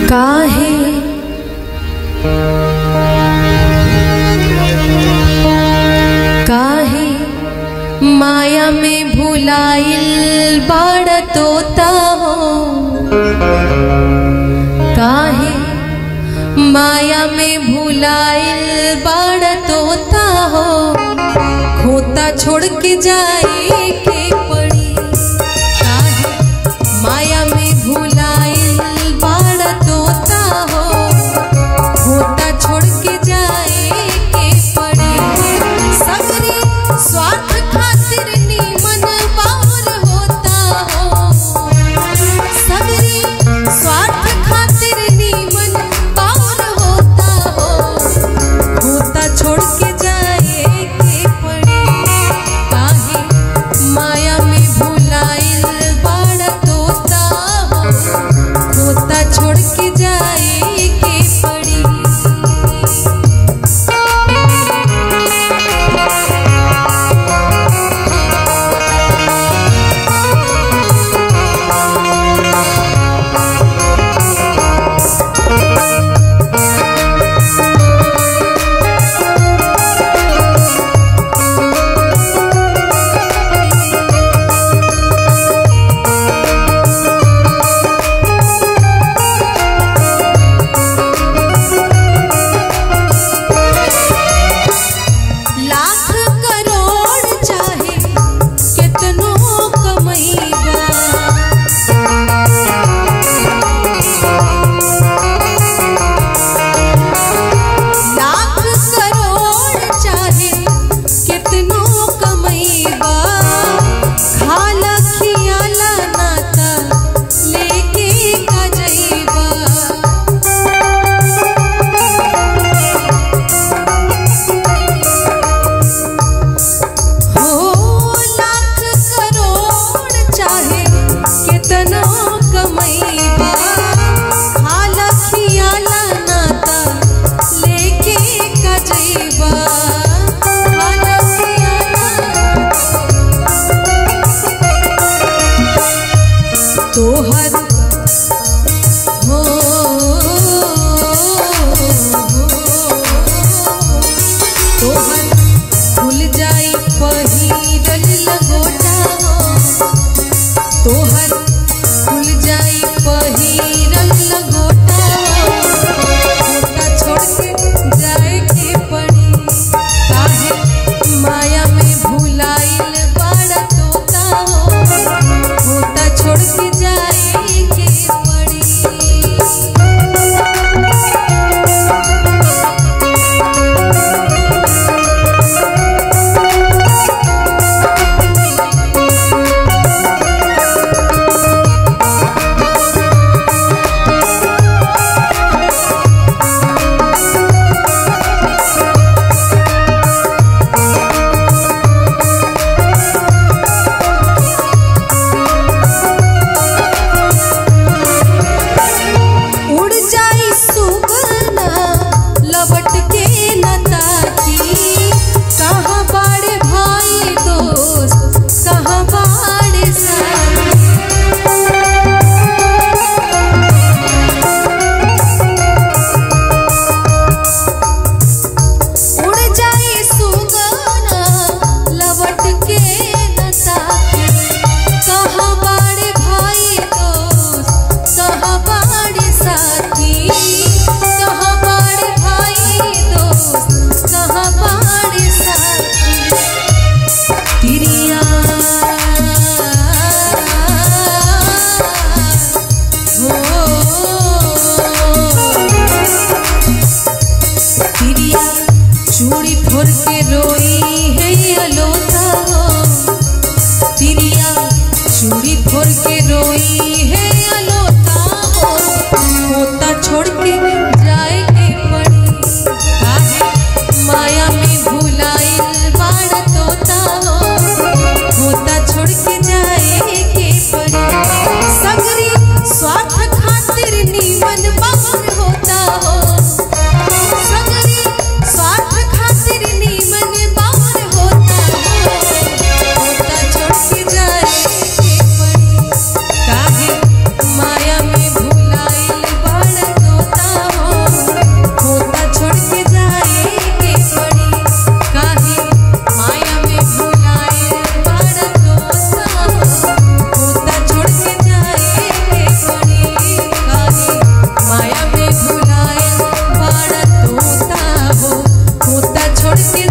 काहे काहे माया में भुलाइल बाड़ तोता हो काहे माया में भुलाइल बाड़ तोता हो खोता छोड़ के जाए के पड़ी काहे माया में भुलाइल बाड़ तोता हो खोता छोड़ के जाए के पड़ी सगरे स्वार्थ खातिर नीमन बाउर होता हो सगरे स्वार्थ खातिर नीमन बाउर होता हो होता छोड़ के जाए के पड़ी काहे माया में भुलाइल बाड़ तोता हो होता छोड़ के जाए के पड़ी लाख करोड़ चाहे कितनो कमैबा लाख करोड़ चाहे कितनो कमैबा खाला खियाला नाता लेके का जइबा हो लाख करोड़ चाहे कितना कमैबा खाला खियाला नाता लेके कजैबा खाला खियाला तोहर हो तोहर भूल जाई पहिरल लगोटा हो तोहर भूल जाई पहिरल लगोटा हो छोटा छोड़ के जाए के पड़ी काहे माया में भुलाइल बड़ा तोता हो होता छोड़ के जाए के पड़ी उड़ जाई सुगना लबट के नताकी कहाँ बाड़े भाई दोस्त कहाँ बाड़े साथी उड़ जाई सुगना लबट के नताकी कहाँ बाड़े भाई दोस्त कहाँ बाड़े साथी कहाँ बाड़े भाई दोस्त कहाँ बाड़े साथी तिरिया हो तिरिया चूड़ी फोड़ के रोई है अलोता हो तिरिया चूड़ी फोड़ के रोई है अलोता हो होता छोड़ के छोड़ के